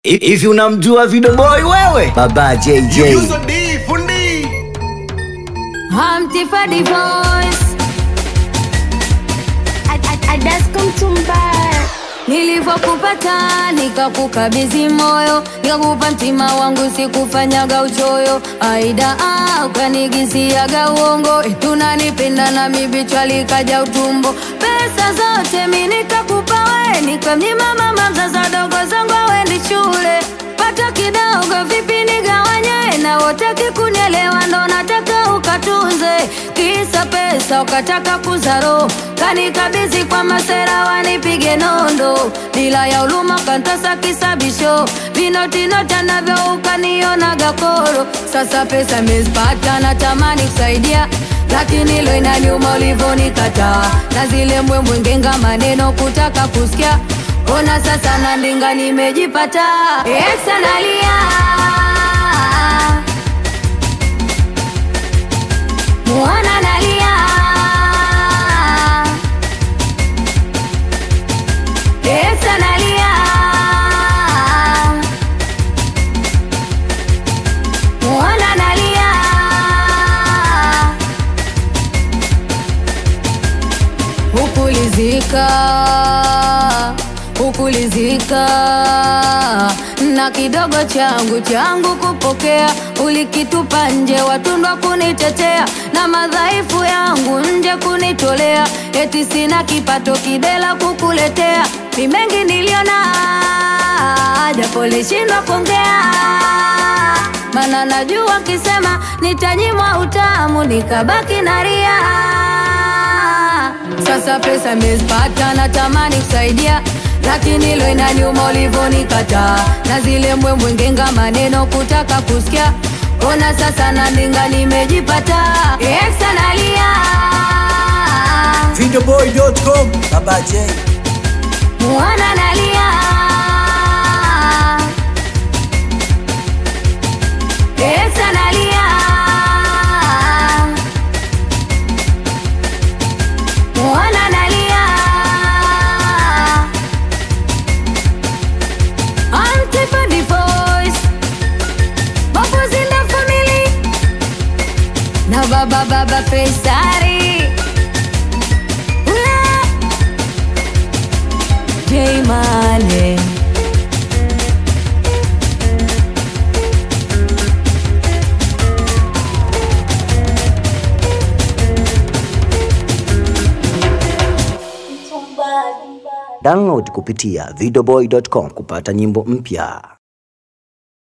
Hivi unamjua Video Boy wewe? Baba JJ. Yuzo D, fundi. Humpty for the voice. Nilivyokupata nikakukabidhi moyo, nikakupa mtima wangu, sikufanyaga uchoyo. Aida ah, ukanigiziaga uongo, eti unanipenda na mibichwa likaja utumbo. Pesa zote mi nikakupa we, nikamnyima mama mzaza dogo zangu awendi shule. Pata kidogo vipi nigawanye, na wotaki kunielewa, ndo nataka ukatunze. Kisa pesa ukataka kuzaro, kanikabidhi kwa masera wanipige nondo, bila ya uluma kantasa kisabisho, vinotinota navyo ukanionaga koro. Sasa pesa mezipata, natamani kusaidia lakini lo inaniuma ulivyonikataa, na zile mbwembwe ngenga maneno kutaka kusikia. Ona sasa na ndinga nimejipata, exa nalia Mwana nalia Exa nalia Mwana nalia Hukulizika Hukulizika na kidogo changu changu kupokea, ulikitupa nje, watundwa kunitetea na madhaifu yangu nje kunitolea, eti sina kipato kidela kukuletea. Ni mengi niliona, japo lishindwa kuongea, mana najua kisema nitanyimwa utamu, nikabaki na ria. Sasa pesa mezipata, natamani kusaidia lakini lo inaniuma ulivyonikataa, na zile mbwembwe ngenga maneno kutaka kusikia. Ona sasa na ndinga nimejipata, exa nalia Videoboy.com, Baba J. mwana nalia exa nalia mwana nalia Auntie for the voice Bubbles in the family Na baba baba Fesari Ula J Mane Download kupitia videoboy.com kupata nyimbo mpya.